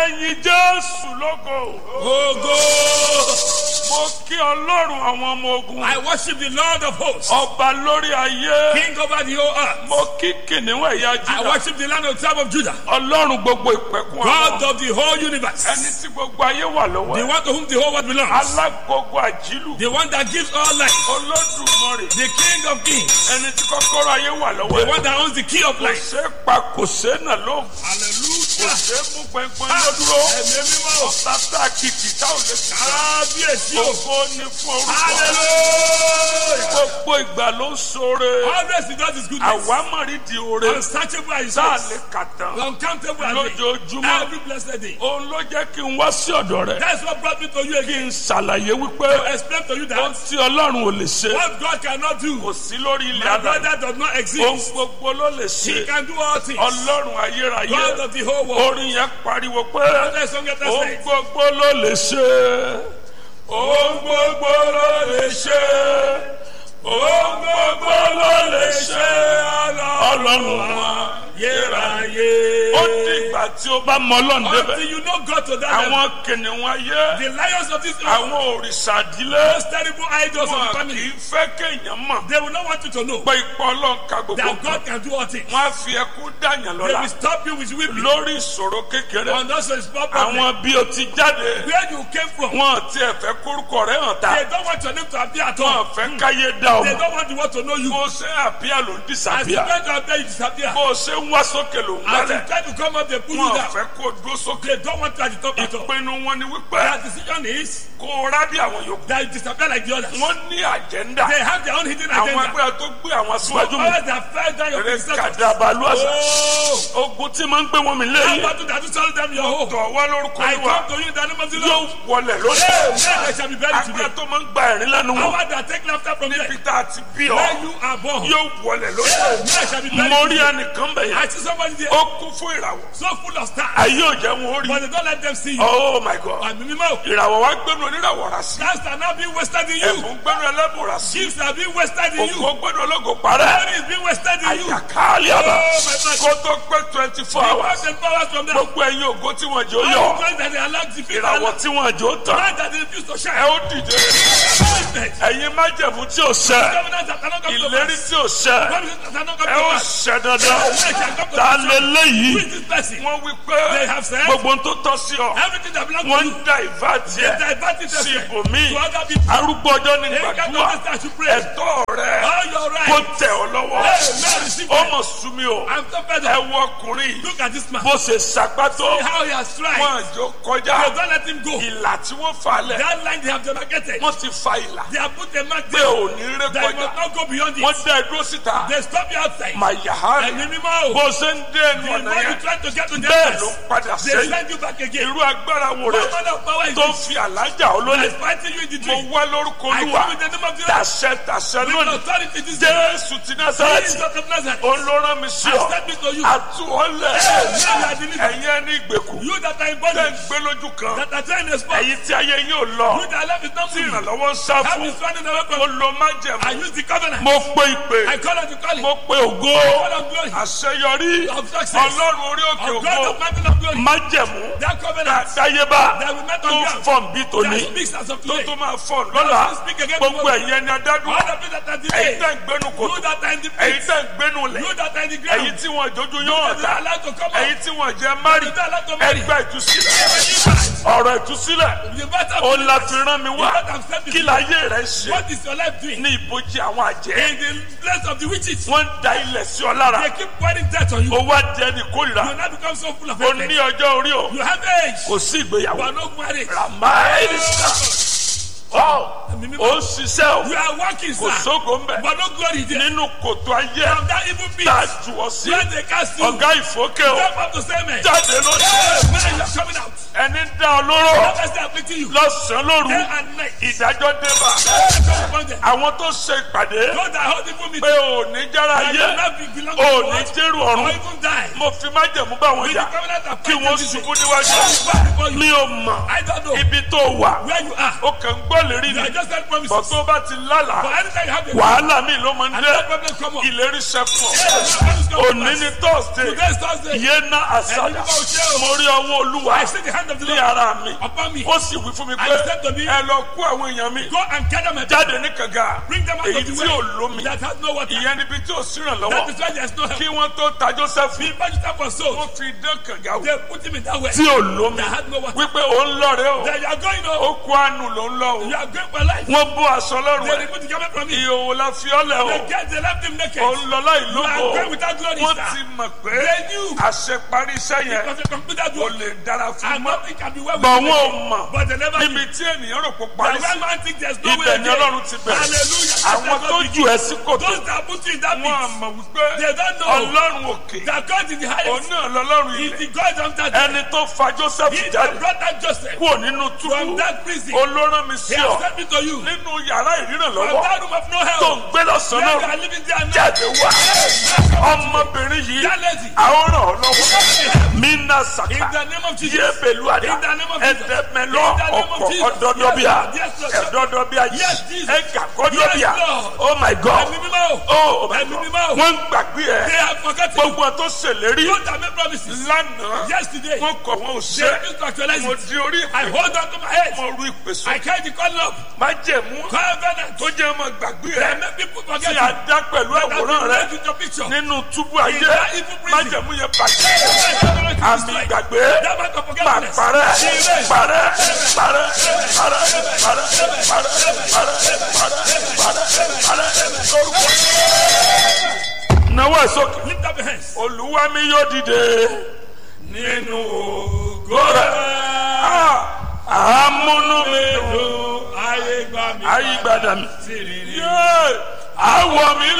ẹ̀yin jésù lógo Ogo. mo kí ọlọ́run àwọn ọmọ ogun I worship the Lord of hosts, ọba lórí ayé King over the whole earth. mo kí kìnìún ẹ̀yà I juda worship the land of tribe of Judah, ọlọ́run gbogbo ìpẹ̀kun God àwọn of the whole ẹni universe, tí gbogbo ayé wà lọ́wọ́ the ẹ̀ one to whom the whole world belongs, alágbogbo àjílù the one that gives all life, olódùmarè the King of kings, ẹni tí kọ́kọ́rọ́ ayé wà lọ́wọ́ the ẹ̀ one that owns the key of kò life. ṣe é pa kò ṣe é nà lóhùn kò Hallelujah. ṣe é mú gbẹngbẹng lódúró Ẹ̀mí mímọ́. ọ̀tá tá a kìkì tá ò lè kìkì Kábíyèsí o. ògo ni fún orúkọ Hallelujah. gbogbo ìgbà ló ń ṣoore Always he does his goodness. àwámọ̀rí di oore Unsearchable are his tá a ways. lè kà tán Uncountable are they. lójoojúmọ́ Every blessed day. òun ló jẹ́ kí n wá sí ọ̀dọ̀ rẹ̀ That's what brought me to you kí again. n ṣàlàyé wípé To explain to you ohun that tí ọlọ́run ò lè ṣe what God cannot do, kò sí lórí ilẹ̀ my àdáyé brother does not ohun exist. gbogbo ló lè He ṣe can do all things. ọlọ́run ayérayé God of the whole world. orin yẹn pariwo pé Let's song it, let's ohun say. gbogbo ló lè ṣe ohun gbogbo ló lè ṣe ohun gbogbo ló lè ṣe ọlọ́run wa Yéráyé. ó dìgbà tí ó bá mọ ọlọ́run débẹ̀ Until you know God to that level. àwọn kìnìún ayé The lions of this earth, àwọn òrìṣà ìdílé those terrible idols of the wọn kì family, í fẹ́ kéèyàn mọ̀ they will not want you to know pé ipò ọlọ́run ka gbogbo that nǹkan God can do all things. wọn á fi ẹkún dàyàn They lọ́la will stop you with weeping. lórí ìṣòro kékeré And also a small problem. àwọn bí o ti jáde Where you came from, wọn ti ẹ̀fẹ́ kórúkọ rẹ̀ hàn ta they don't want your name to appear at wọn all. fẹ́ káyé dá They ọmọ don't want the world to know you. bó o ṣe àbíyá ló ń As you dìsàbíyà try to appear, you disappear. bó o ṣe ń wá sókè ló ń As you wálẹ̀ try to come up, they pull you wọn down. fẹ́ kó o dúró sókè They don't want you at the top at all. ìpinnu wọn ni wípé Their decision is kó o rá bí àwọn yòókù that you disappear like the others. wọn ní àjẹ́ndà They have their own hidden àwọn agenda. ẹgbẹ́ tó gbé àwọn aṣíwájú mi Others that fell down your eré predecessors. kàdàbàlú àṣà Oh, ogun tí máa ń gbé wọn mi how lẹ́yìn about you that you tell them your hope? tọ̀ wá lórúkọ I olúwa come to you in the name of the yóò Lord. wọlẹ̀ lónìí Hey, men they shall be buried agbára today. tó máa ń gba ẹ̀rín lẹ́nu How wọn about that take laughter from them? níbi tá a ti bí ọ Where you are born. yóò wọlẹ̀ lónìí Hey, men shall be buried mo rí today. ẹnìkan bẹ̀ I yẹn see somebody there ó kún fún ìràwọ̀ so full of stars, ayé ò jẹ́ wọn ó rí but they don't let them see you. oh my god Àmì mímọ́. ìràwọ̀ wa gbẹ́nu oníràwọ̀ rà sí Stars are not being wasted in you. ẹ̀bùn gbẹ́nu ẹlẹ́bùn rà sí Gifts are being wasted in you. òkú gbẹ́nu ológo parẹ́ Money is being wasted in you. àyàkáálí àbá Oh, my God. kó tó pé twenty four You hours want the powers from them. gbogbo ẹ̀yin ògo tí wọ́n jẹ́ ó All yọ the praise that they allowed to feel ìràwọ̀ tí wọ́n jẹ́ ó tàn Light that they refuse to ẹ shine. ó dìde Appointment. ẹ̀yin májẹ̀mú tí ò ṣẹ Covenants that cannot come to ìlérí pass. tí ò ṣẹ Promises that cannot come ẹ to ó pass. ṣẹ dandan Men shall come to ta pass. lé léyìí Who is this person? wọ́n wí pé They have said- gbogbo ohun tó tọ́ sí ọ Everything that belongs wọ́n to ń you. da ìfà They tiẹ̀ divert it sí elsewhere. ibòmíì To other people. arúgbó ọjọ́ ní They can't gbàdúrà understand to pray. ẹ̀tọ́ rẹ̀ All your kó right. tẹ̀ ọ́ lọ́wọ́ Hey, man, receive ó it. mọ̀ sú mi o I'm so fed ẹ up. wo ọkùnrin yìí Look at this man. bó ṣe sàgbàtó How he has tried. wọn àjò kọjá They don't let him go. ìlà tí wọ́n fà lẹ̀ That line they have demarcated. wọ́n ti fa ìlà They have put a mark pé there. ò ní ré That you kọjá must not go beyond wọ́n it. dá ẹ dúró síta They stop you outside. màyàhánì Ẹ̀mí mímọ́ o. bó ṣe ń dé ẹnu The ọ̀nà more you yẹn try to get to the bẹ́ẹ̀ ló place, padà they sẹ́yìn send you back again. irú agbára wo What rẹ̀ kind of power is tó this? fi àlájà olólè That is fighting you in the mo dream. wá lórúkọ I olúwa come in the name of the Lord. tàṣẹ tàṣẹ With lónìí authority this day. jésù ti Jesus násàrẹ́tì of Nazareth. olórán mi sí I ọ step into you. àtúwọ́lẹ̀ Now you are delivered. ẹ̀yin ẹni ìgbèkùn You that are in tẹ̀ ń bondage. gbé lójú kan That are trying to spot. ẹ̀yin tí ayé yín ò lọ You that love is not tí moving. ìrànlọ́wọ́ ń sá Help fún is running away mo from lo I májẹ̀mú use the covenant. mo pe ìpè I call on the calling. mo pe ògo Call on glory. àṣeyọrí Of success. ọlọ́run orí òkè Of God ògo of mountain of glory. májẹ̀mú That covenant. àdáyébá That we met tó on ground. fọ̀n bí tòní That speaks as of tó today. tó máa fọ̀n lọ́la That speak again gbogbo tomorrow. ẹ̀yin ẹni adádùn All the people that are ẹ̀yin delayed. tẹ̀ ń gbénu You kòtò that are in the ẹ̀yin pit. tẹ̀ ń gbénu lẹ̀ You that are in the ẹ̀yin ground. tí wọn ìjójú yóò You hàn that ta are allowed to come ẹ̀yin out. tí wọn jẹ́ mari You that are allowed to marry. ẹgbẹ́ ìtúsílẹ̀ Deliverance. ọ̀rọ̀ ìtúsílẹ̀ The battle ó of la fi rán mi wá You that have stepped kí into- láyé rẹ̀ ṣe What is your life doing? ní ìbòjì àwọn àjẹ́ In the place of the witches. wọ́n ń da ilẹ̀ sí ọ lára They keep pouring death on you. ó wá di ẹni kórìíra You now become so full of ó ní hatred. ọjọ́ orí o You have age. kò sí You ìgbéyàwó are not married. ramaẹ́lísà ọ́ ó ń ṣiṣẹ́ o You are working, kò sir. sógo ń bẹ̀ But no glory there. nínú kòtò ayé From that evil pit. tá a jù ọ sí Where they cast you. ọ̀gá ìfókè o Step up to say amen. jáde lónìí Hey, man, you are coming out. ẹni dá ọ lóró Whoever is afflicting you, lọ́sàn-án lóru day and night, ìdájọ́ débà come upon them. àwọn tó ṣe ìpàdé God that hold evil pé meeting, ò ní jára that yé you not be belong to ò the ní world, jẹ́rù or ọ̀run even die. mo fi májẹ̀mú bá wọn With the jà covenant that kí wọ́n fights ṣubú you, níwájú back before you. mi ò mọ̀ I don't know ibi tó wà where you are. ó kàn ń gbọ́ lérí You ni are just that promises. bọ̀ tó bá ti lálàá But anytime you have a wàhálà mi ló máa ń dé another problem come up. ìlérí sẹ́fọ̀ Yes, promise come to òní pass. ni thursday Today is Thursday. yé ná àsàdà mo rí ọwọ́ olúwa I see the hand of the ní Lord ara mi upon me. ó sì wí fún mi pé I said to me, ẹ lọ kó àwọn èèyàn mi Go and gather my people. jáde ní kànga Bring them out èyí of the tí way ò lómi that has no water. ìyẹn níbi tí ò síràn That lọ́wọ́ is why there is no help. kí wọ́n tó ta joseph Be registered for souls. wọ́n fi dán kànga wò They put him in that way. tí ò lómi That has no water. wípé ó ń lọ rẹ o That you are going ó on. kó àánú ló ń lọ o You are going for life. wọ́n bó aṣọ lọ́rùn They ẹ̀ remove the garment from him. ìhòòhò la fi ọ́ lẹ̀ o They get they left him naked. ó ń lọ láì You are going lóko without glory, wọ́n sir. ti mọ̀ pé They knew. àṣeparí iṣẹ́ yẹn Because they completed kò work. lè dára fún And mọ́ nothing can be well with bọ̀ you. wọ́n ò mọ̀ But they never níbi knew. tí ènìyàn rò pé The parí sí right man thinks there's no way ibẹ̀ ni again. ọlọ́run ti bẹ̀rẹ̀ Hallelujah. àwọn tó ju ẹ sí kòtò Those that put you in that wọn pit. àmọ̀ wípé They don't know ọlọ́run òkè that God is the òun highest. náà lọ́lọ́run He is ilẹ̀ the God of that. ẹni tó fa joseph He jáde that brought that Joseph kúrò nínú from túbú that prison. olórán mi He sí has ọ sent me to you. nínú yàrá ìríràn From lọ́wọ́ that room of no tó help. ń gbé lọ́sàn-án Where you náà are living there now. jáde wá ọmọbìnrin yìí That lady. àwọn ràn ọ́ lọ́wọ́ mina In saka the name of Jesus. yé pẹ̀lú àdá In the name of Jesus. ẹ̀dẹ̀mẹ̀lọ In the name of ọkọ̀ Jesus. ọ̀dọ́dọ́bíà Yes, Lord. Yes, Lord. ẹ̀dọ́dọ́bíà Yes, Jesus. ẹ̀gà kọ́dọ́bíà Yes, Lord. oh my god Ẹ̀mí mímọ́ o. oh my Ẹ̀mí god mímọ́ o. wọ́n ń gbàgbé They ẹ̀ have forgotten. gbogbo ẹ̀ tó ṣèlérí Those that made promises. lánàá Yesterday. wọ́n kọ̀ wọ́n ò They ṣe refused to actualize mo it. di orí I ìpè hold on to my head. mo ru ìpè I sókè carry the call up. má jẹ̀mú Covenant. tó jẹ́ ọmọ gbàgbé They ẹ̀ make people tí forget a you. dá pẹ̀lú That àwòrán have been rẹ̀ made with your picture. nínú túbú ayé that evil prison. májẹ̀mú yẹn bàjẹ́ àmì ìgbàgbé That man of máa forgetfulness. parẹ́ Amen. parẹ́ parẹ́ parẹ́ parẹ́ parẹ́ parẹ́ parẹ́ parẹ́ parẹ́ lórúkọ. Nawọ́ ẹ̀ sókè. Lift up your hands. Olúwa mi yóò dìde nínú ògo rẹ̀. Ah, Àmúnú mi dùn Ayé gbà mí. ayígbádà mi. Sí rere. Yé! Àwọ̀ mi